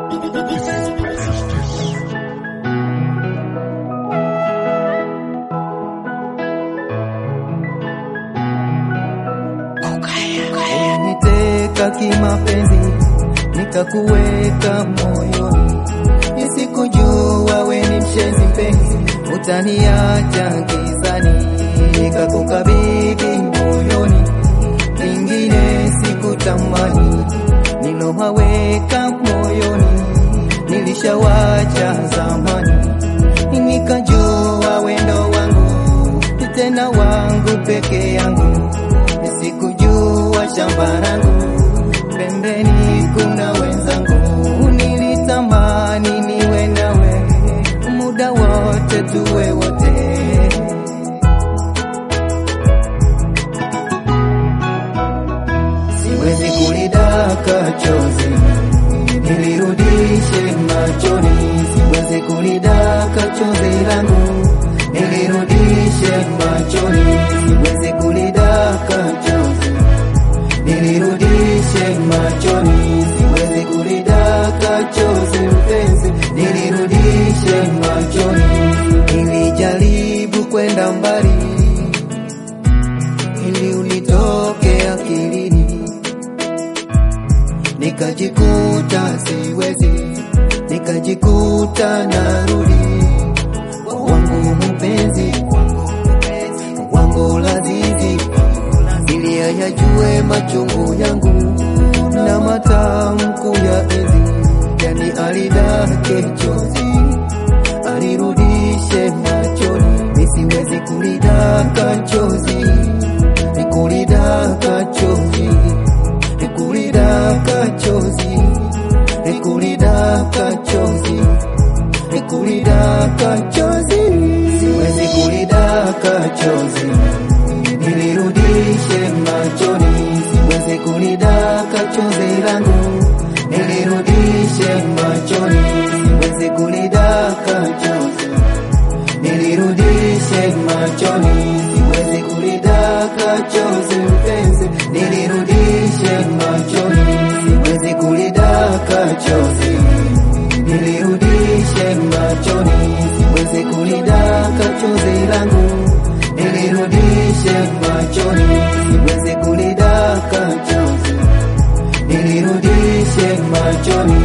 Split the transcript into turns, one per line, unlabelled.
Uliniteka kimapenzi, nikakuweka moyoni, nisikujua we ni mshenzi mpenzi, utaniacha gizani, nikakukabidhi moyoni, lingine sikutamani, nilowaweka moyoni, nilishawacha zamani, nikajua wendo wangu, tena wangu peke yangu Sikujua shamba langu pembeni kuna wenzangu, nilitamani niwe nawe muda wote, tuwe wote. Siwezi kulidaka chozi nilirudishe machoni, siwezi kulidaka chozi langu nilirudishe machoni, siwezi kulidaka chozi nilirudishe machoni, siwezi kulidaka chozi mpenzi, nilirudishe machoni. Nilijaribu kwenda mbali ili ulitoke akilini, nikajikuta siwezi, nikajikuta narudi wangu mpenzi wangu lazizi, ili ayajue machungu yangu na matamku ya enzi, yani alidake chozi alirudishe machoni, nisiwezi kulidaka chozi, nikulidaka chozi, nikulidaka chozi, nikulidaka chozi, nikulidaka chozi, siwezi kulidaka chozi, nilirudishe machoni, siwezi kulidaka chozi langu, nilirudishe machoni, siwezi kulidaka chozi, nilirudishe machoni, siwezi kulidaka chozi mpenzi, nilirudishe machoni, siwezi kulidaka chozi, nilirudishe machoni, siwezi kulidaka chozi langu, nilirudishe machoni, siwezi kulidaka chozi, nilirudishe machoni,